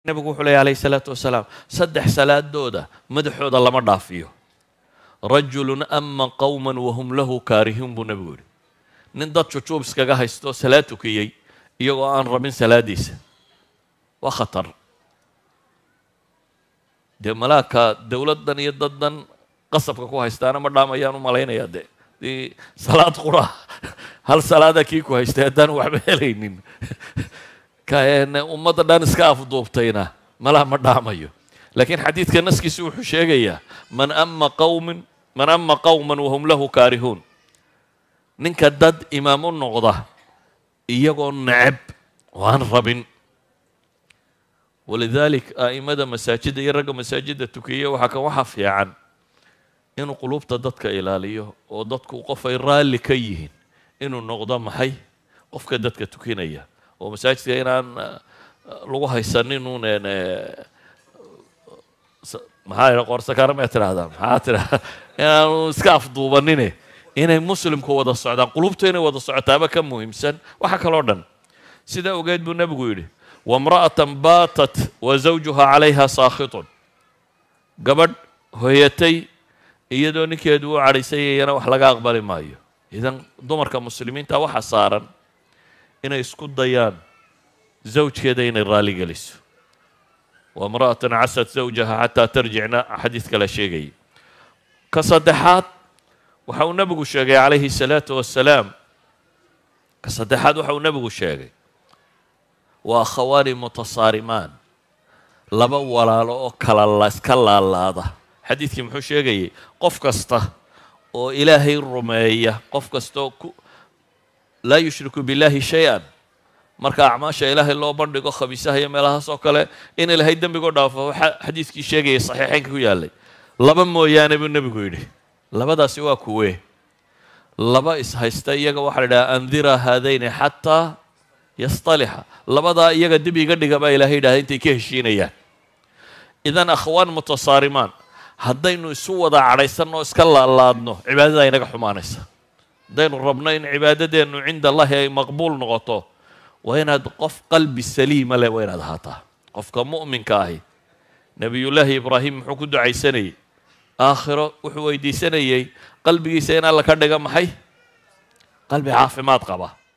nabigu wuxuu leeya alayhi salaatu wasalaam saddex salaadooda madaxooda lama dhaafiyo rajulun ama qowman wahum lahu kaarihiin buu nebigu yidhi nin dad jujuub iskaga haysto salaad tukiyey iyagoo aan rabin salaadiisa waa khatar dee malaaka dowladdan iyo daddan qasabka ku haystaana ma dhaamayaan u malaynayaa de dii salaad qura hal salaada kii ku haystay haddaan waxba helaynin ummadda dhan iska afduubtayna malaha ma dhaamayo laakiin xadiidka naskiisi wuxuu sheegayaa man ama qawmin man ama qowman wahum lahu kaarihuun ninka dad imaam u noqda iyagoo neceb oo aan rabin walidalik a'imada masaajidda iyo ragga masaajidda tukiya waxaa kan waxa fiican inuu qulubta dadka ilaaliyo oo dadku qof ay raalli ka yihiin inuu noqdo maxay qofka dadka tukinaya oo masaajidka inaan lagu haysanin un maxaa idha qoorsakaara ma tidhahdaa maxaa tidhahda inaanu iska afduubanine inay muslimku wada socdaan qulubtu inay wada socotaaba ka muhiimsan waxa kaloo dhan sidaa ogeed buu nebigu yidhi wamra'atan baatat wa zawjuha calayha saakhitun gabadh hoyatay iyadoo ninkeedu u cadhaysayayana wax laga aqbali maayo idan dumarka muslimiinta waxa saaran inay isku dayaan zawjkeeda inay raali geliso wamra'atan casad zawjaha xataa tarjicna xadiid kale sheegayay ka saddexaad waxa uu nebigu sheegay calayhi salaatu wassalaam ka saddexaad waxa uu nebigu sheegay waa akhawaani mutasaarimaan laba walaalo oo kala iska laalaada xadiidkii muxuu sheegayay qof kasta oo ilaahay rumeeya qof kasta oo ku laa yushriku billahi shay-an marka acmaasha ilaahay loo bandhigo khabiisaha iyo meelahaas oo kale in ilaahay dembigoo dhaafo waxaa xadiidkii sheegayay saxiixeynka ku yaallay laba mooyaane buu nebigu yidhi labadaasi waa kuwee laba ishaysta iyaga waxaa la idhaha andira haadayni xataa yastalixa labadaa iyaga dib iga dhiga baa ilahay yidhahda intay ka heshiinayaan idan akhwaan mutasaarimaan haddaynu isu wada cadhaysanno o iska laalaadno cibaadada inaga xumaanaysa haddaynu rabno in cibaadadeennu cinda allahi ay maqbuul noqoto waa inaad qof qalbi saliima leh waa inaad ahaataa qofka mu'minka ahi nebiyullaahi ibraahim muxuu ku ducaysanayey aakhiro wuxuu weydiisanayey qalbigiisa in alla ka dhiga maxay qalbi caafimaad qaba